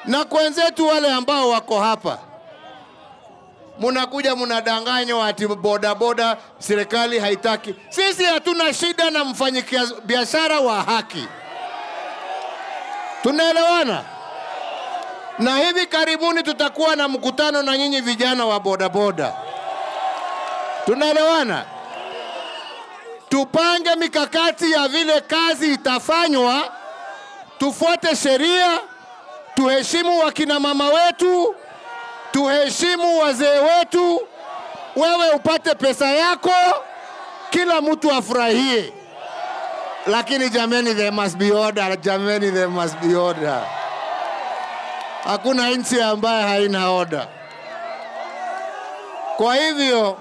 na kwenzetu wale ambao wako hapa, munakuja munadanganywa ati bodaboda serikali haitaki. Sisi hatuna shida na mfanyibiashara wa haki, tunaelewana? Na hivi karibuni tutakuwa na mkutano na nyinyi vijana wa bodaboda, tunaelewana? Tupange mikakati ya vile kazi itafanywa, tufuate sheria, tuheshimu wakina mama wetu, tuheshimu wazee wetu, wewe upate pesa yako, kila mtu afurahie. Lakini jameni, there must be order. Jameni, there must be order. Hakuna nchi ambaye haina order. Kwa hivyo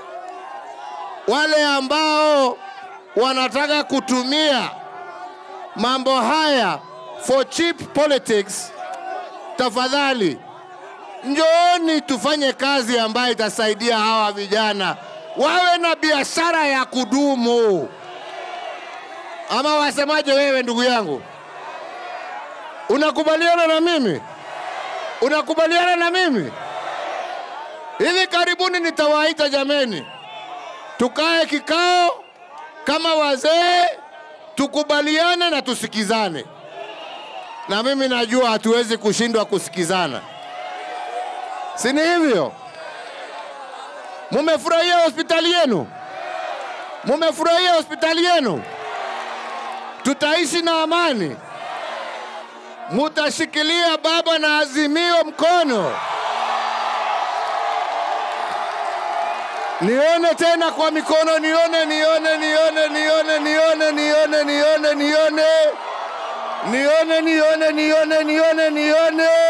wale ambao wanataka kutumia mambo haya for cheap politics, tafadhali njooni tufanye kazi ambayo itasaidia hawa vijana wawe na biashara ya kudumu. Ama wasemaje wewe ndugu yangu? Unakubaliana na mimi? Unakubaliana na mimi? Hivi karibuni nitawaita jameni, tukae kikao kama wazee, tukubaliane na tusikizane. Na mimi najua hatuwezi kushindwa kusikizana, si ni hivyo? Mumefurahia hospitali yenu? Mumefurahia hospitali yenu? Tutaishi na amani? Mutashikilia baba na Azimio mkono? Nione tena kwa mikono, nione, nione, nione, nione, nione, nione, nione, nione, nione, nione, nione, nione, nione, nione.